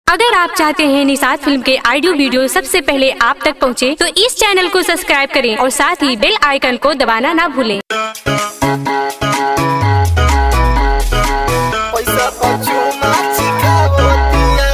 अगर आप चाहते हैं निषाद फिल्म के ऑडियो वीडियो सबसे पहले आप तक पहुंचे, तो इस चैनल को सब्सक्राइब करें और साथ ही बेल आइकन को दबाना ना भूलें। पैसा पचुमा चिखावतिया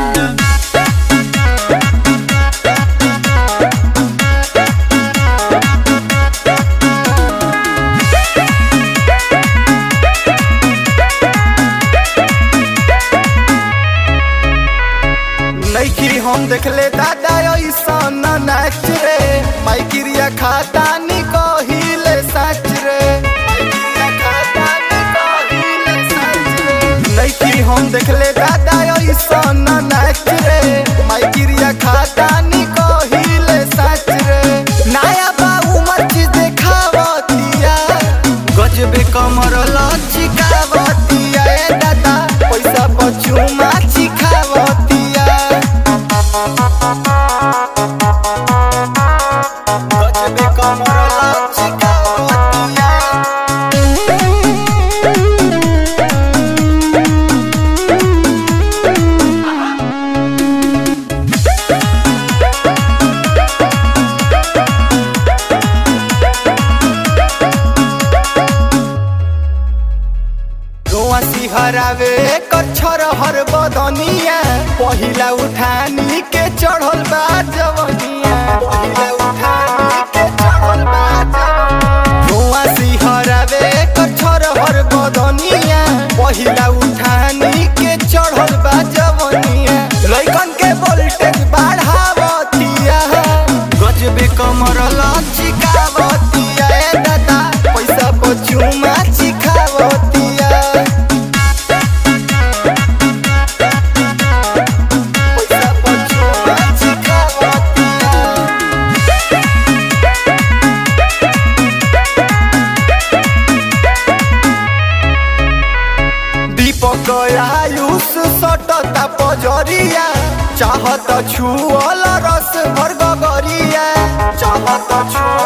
नैखी हम देखले दादा ऐसन नाच रे माइकिरिया खाता नी कहिले सच रे माइकिरिया खाता नी कहिले सच रे नैखी हम देखले दादा ऐसन नाच रे माइकिरिया खाता नी कहिले सच रे नया बा उमर चीज देखावतिया गजबे कमर लचिकावतिया ए दादा पैसा पचुमा चिखावतिया गजबे कमर लचिकावतिया रोआ सिहरावे कच्छर हर बदनिया पहिला उठानी के चढ़ल बा जवनिया पहिला उठानी के चढ़ल बा जवनिया रोआ सिहरावे कच्छर हर बदनिया पहिला उठानी के चढ़ल बा जवनिया लइकन के वोल्टेज बढ़ावतिया गजबे कमर लचिकावतिया ए दादा पैसा पचुमा चिखावतिया पैसा पचुमा चिखावतिया दीपक आयुष सटता पजरिया चाहत छुअल रस भर गगरिया चाहत छुअल